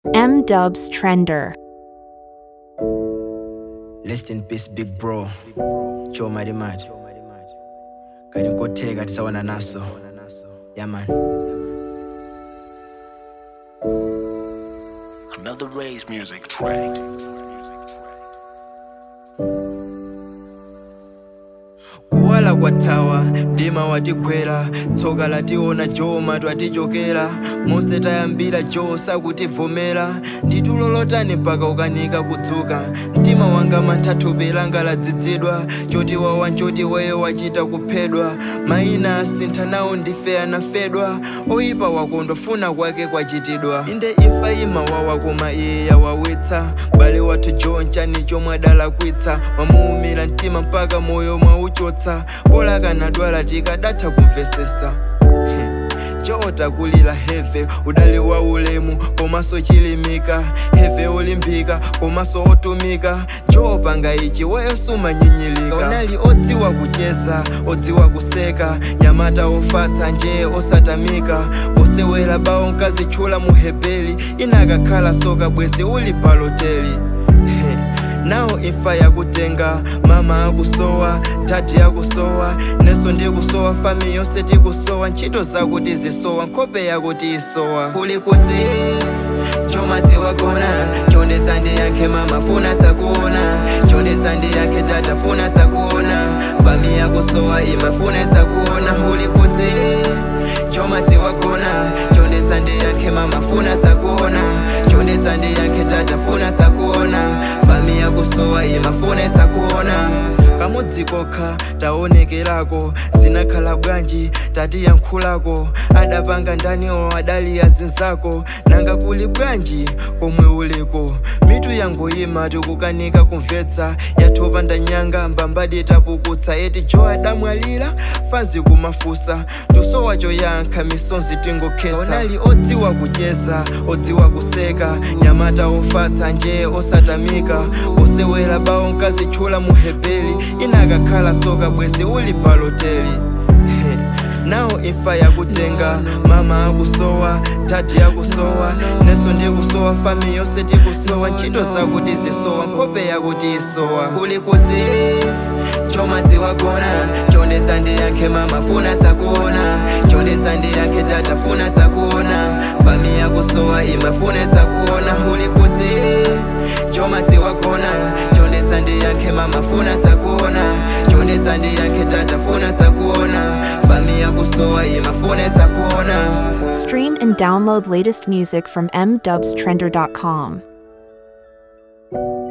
M Dubs Trender. Rest in peace big bro choma limati kati nkotheka tisawana naso yaman Another Ray's music track. kuwala kwathawa dima watigwera tsoka lationa joma twatichokera mose tayambira jo sakutivomera nditulo lotani mpaka ukanika kudzuka mtima wanga manthathupi langa ladzidzidwa choti wawa nchoti weyo wachita kuphedwa mayina asintha nawo ndife anafedwa oyipa wakondofuna kwake kwachitidwa inde imfa imawawa koma iye yawawitsa bale wathu jo nchani chomwe adalakwitsa wamuumira mtima mpaka moyo mwauchotsa bola kanadwala tikadatha kumvesesa chota kulila heve udali wa ulemu komaso chilimika heve olimpika komaso otumika chopanga ichi weyo sumanyinyilika unali odziwa kucheza odziwa kuseka nyamata ofatsa nje osatamika posewera bawo nkazitchula muhebeli inakakhala soka bwezi uli paloteli nawo imfa yakutenga mama akusowa tati akusowa neso ndikusowa fami yonse tikusowa ntchito zakuti zisowa nkhope yakuti isowa kuli kuti chomadzi wakona chondetsa ndi yankhe mama funa takuona chondetsa ndi yankhe tata funa takuona fami yakusowa imafuna takuona kuli kuti chomadzi wakona chondetsa ndi yankhe mama funa takuona chondetsa ndi yankhe tata funa takuona fami yakusowa imafuna takuona kamudzi kokha taonekerako zinakhala bwanji tatiyankhulako adapanga ndaniwo adali azinzako nanga kuli bwanji komwe uliko mitu yangoyima tikukanika kumvetsa yathopa ndanyanga mbambadi tapukutsa eti jo adamwalira fanzi kumafusa tusowa choyankha misonzi tingokhetsa onali odziwa kucheza odziwa kuseka nyamata ofatsa nje osatamika posewera bawo nkazitchula muhebeli inakakhala soka bwezi uli paloteli nawo imfa yakutenga mama akusowa tati akusowa neso ndikusowa fami yonse tikusowa ntchito zakuti zisowa nkhope yakuti isowa kuli kuti chomadzi wakona chondetsa ndi yankhe mama funa takuona chondetsa ndi yankhe tata funa takuona fami yakusowa imafuna takuona kuli kuti chomadzi wakona chondetsa ndi yankhe mama funa takuona chondetsa ndi yankhe tata funa takuona fami yakusowa imafuna takuona Stream and download latest music from mdubstrender.com.